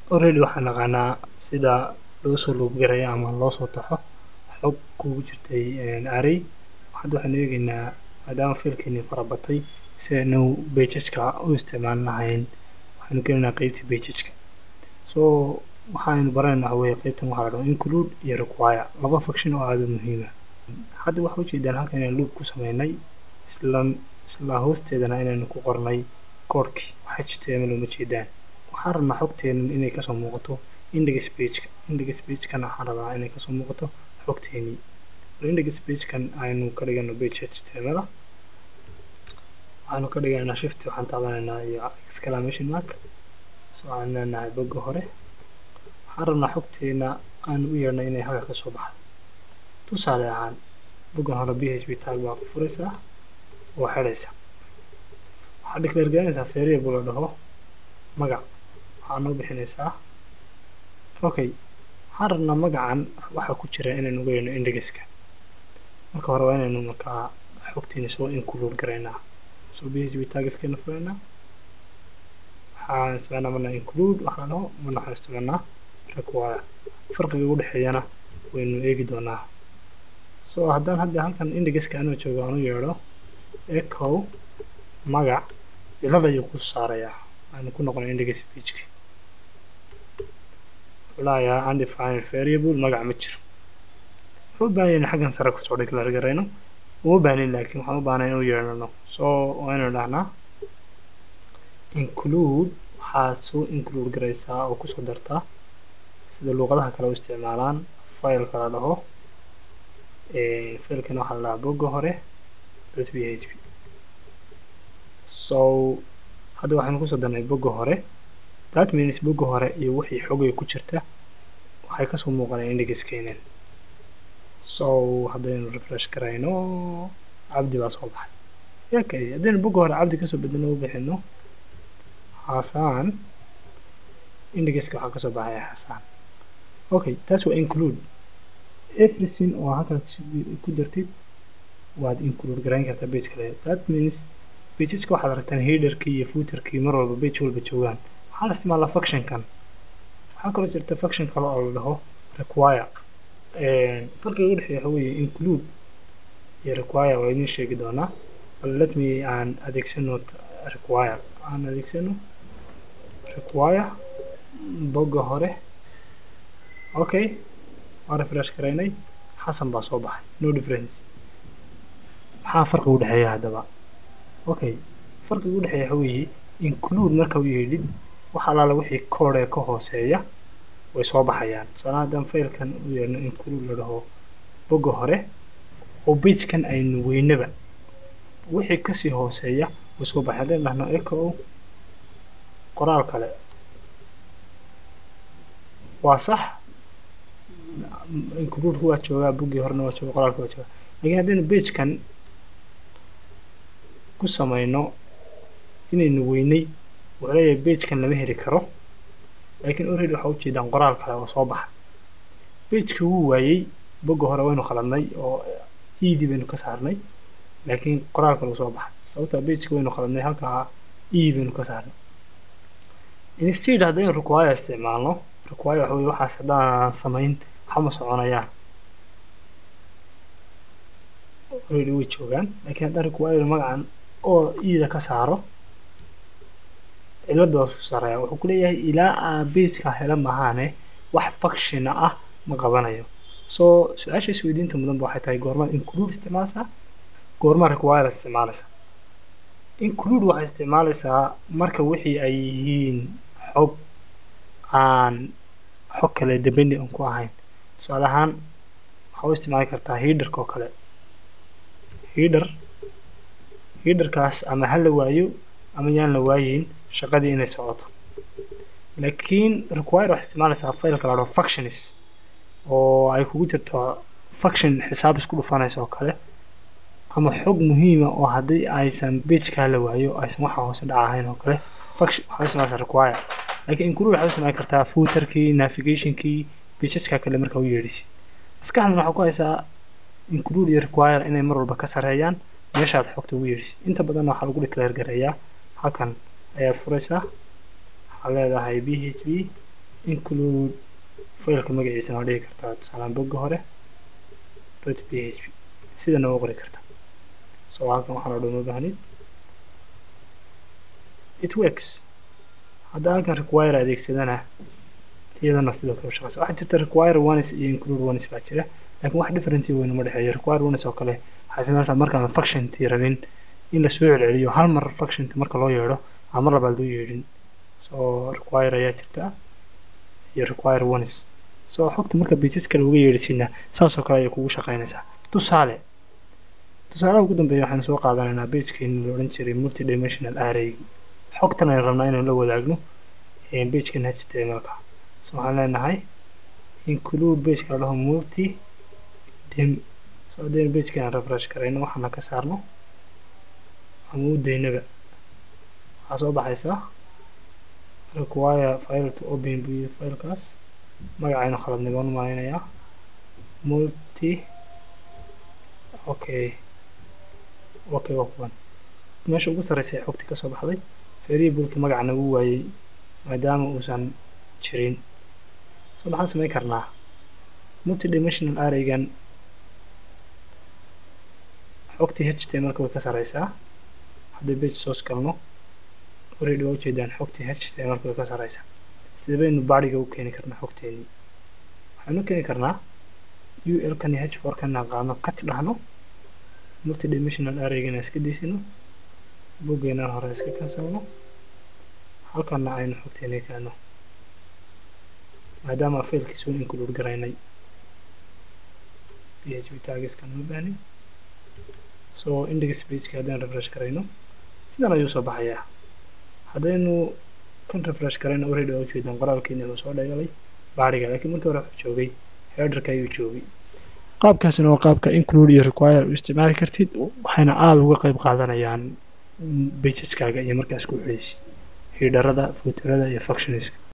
already waxaan naqaanaa sida loo soo loobgaraya ama loo soo taxo xog kugu jirtay array hadda waxaan eegaynaa maadaama fiilkeeni farabatay si aynu bejajka u isticmaalin lahayn waxaynu gelinaynaa qeybta bejajka so waxaynu baranaynaa waxa weeye qeybtan waxaa la dhaho include iyo require laba function oo aada u muhiima hadda waxaa ujeedaan halkan inaan loop ku sameynay isla isla hoosteedana inaynu ku qornay koodhkii wax html uma jeedaan waxaan rabnaa xogteenan inay kasoo muuqato index pageka index pagekana waxaan rabaa inay kasoo muuqato xogteenii index pagekan aynu ka dhigano page html waxaanu ka dhigaynaa shift waxaan taabanaynaa iyo exclamation mark so waxaan leenahay bogga hore waxaan rabnaa xogteena aan u yeernay inay halka ka soo baxdo tusaale ahaan boggan hore b h p tag baa ku furaysaa oo xidhaysa waxaad declare garanaysaa variable la dhaho magac waxaa noo bixinaysaa okay waxaan rabnaa magacan waxaa ku jira inaynu uga yeerno indexka marka hore waa inaynu markaa xogteena soo include garaynaa so b h p tagskeena furaynaa waxaan isticmaalnaa marna include waxaa dhaho marna waxaan isticmaalnaa require farqiga u dhexeeyana waynu eegi doonaa so haddaan hadda halkan indexka anoo joogo aan u yeedho echo magac cilada ayuu ku saarayaa aanu ku noqono index pageki walaaya undefined variable magac ma jiro wuxuu u baahan yahay xaggan sare kusoo declare garayno uma baanin laakiin waxaan u baahnay inuu yeedhano so waa inaynu dhahnaa include waxaad soo include garaysaa oo kusoo dartaa sida luuqadaha kale u isticmaalaan fileka la dhaho filekana waxaa la dhahaa bogga hore dot p h p so hadda waxaynu kusoo darnay bogga hore that means bogga hore iyo wixii xogay ku jirta waxay kasoo muuqaneen indexkeenan so haddaynu refresh garayno cabdi baa soo baxay yakay haddaynu bogga hore cabdi kasoo bedeno u bixino xasaan indexka waxaa kasoo baxaya xasaan okay taas waa include everything oo halkan ku dartid waad include garayn kartaa page kale that means pageska waxaad aragtaan headerkii iyo footerkii mar walba page walba joogaan waxaa la isticmaalaa functionkan waxaa kaloo jirta function kale oo la dhaho require farqiga u dhexeeya waxa weeye include iyo require waa idin sheegi doonaa bal let me aan adeegsano require aan adeegsano require bogga hore okay waa refresh garaynay xasan baa soo baxay no difference maxaa farqiga u dhexeeya haddaba okay farqiga u dhexeeya waxa weeye include marka u yeedhid wax alaala wixii koodh ee ka hooseeya way soo baxayaan tusaalaha haddaan failkan u yeedhno include la dhaho bogga hore oo pagekan aynu weynaba wixii kasii hooseeya way soo baxay haddaynu dhahno echo qoraal kale waa sax include waa joogaa boggii horena waa jooga qoraalka waa jooga lakiin haddaynu pagekan ku samayno inaynu weynay wuxuu leeyahay pagekan lama heli karo laakiin already waxaa ujeedaan qoraal kale oo soo baxa pagekii wuu waayey bogga hore waynu qaladnay oo edii baynu ka saarnay laakiin qoraal kale uu soo baxay sababtaa pageki waynu qaladnay halkaa e baynu ka saarnay instead haddaynu require isticmaalno require waxa weye waxaas haddaan samayn waxama soconayaan already way joogaan laakiin haddaan require magacan oo ida ka saaro cilada waa soo saaraya wuxuu ku leeyahay ilaa aa bageka hela mahaane wax functiona ah ma qabanayo so su-aasha isweydiinta mudanba waxay tahay goormaad include isticmaalaysaa goormaa require isticmaalaysaa include waxay isticmaalaysaa marka wixii ay yihiin xog aan xog kale dependi aan ku ahayn tusaale ahaan waxaa u isticmaali kartaa headerka oo kale header headerkaas ama ha la waayo ama yaan la waayeyn shaqadii inay socoto laakiin require waxay isticmaalaysaa failka la dhaho functions oo ay kugu jirto function xisaab isku dhufanaysa oo kale ama xog muhiima oo haddii aysan pageka la waayo aysan waxa hoose dhaca ahayn oo kale function waxay isticmaalaysaa require laakiin include waxay isticmaali kartaa footerkii navigationkii pageska kale marka u yeedhisid maskaxdan waxaa ku haysaa include iyo require inay mar walba ka sareeyaan meeshaad xogta ugu yeedhisid inta badanna waxaa lagu declare gareeyaa halkan ayaad furaysaa waxaad leedahay b h p include faylka magaciisana waa dhigi kartaa tusaalaan bogga hore dot p h p sidana waa qori kartaa so halkan waxaan oo dhan ma baahnid it works hadda halkan require adeegsadana iyadana sidoo kale u shaqeysa waxaa jirta require ones iyo include ones baa jira laakiin wax differency weyn uma dhexeeyo require ones oo kale waxay sameynaysaa markaan functiontii rabin in lasoo celceliyo hal mar functionka marka loo yeedho ama mar labaad loo yeedhin so require ayaa jirta iyo require ones so xogta marka pageska looga yeedhisiina saasoo kale ayay kugu shaqeynaysaa tusaale tusaalaha ugu dambeeya waxaanu soo qaadanaynaa pagekeeni la odhan jiray multidimensional array xogtan aynu rabnaa inaynu la wadaagno pagekan htmlka so waxaan leenahay include pageka la dhaho multi dim so haddaynu pagekan refresh karayno waxaana ka saarno ama u daynaba waxaa soo baxaysaa require file to open buu yiri filekaas magacaynu khaladnay baan u malaynayaa multi okay okay waa kuwan meesha ugu sarreysa ee xogti ka soo baxday variableki magaca nagu waayey maadaama uusan jirin so maxaan samayn karnaa multidimensional arraygan xogtii htmlka way ka sarreysaa haddii page source galno already waa ujeedaan xogtii htmlka way ka sarreysaa sida baynu baadhiga u keeni karnaa xogteenii waxaynu keeni karnaa ul kan iyo h four kana qaadno kat dhahno multidimensional arraygana iska daysino boggeena hore iska kansalno halkana aynu xogteenii keeno maadaama failkii soo include garaynay php tagiskan ma baahnin so index pageka haddaan refresh karayno sidan ayuu soo baxayaa haddaynu kan refresh karayno already waa ujeedaan qoraalkeeni uu soo dhagalay baadhiga laakiin markii hore wuxuu joogay headerka ayuu joogay qaabkaasina waa qaabka include iyo require u isticmaali kartid waxayna aada uga qayb qaadanayaan basaskaaga iyo markaas ku xidhaysid hiidharada fuutarada iyo functionska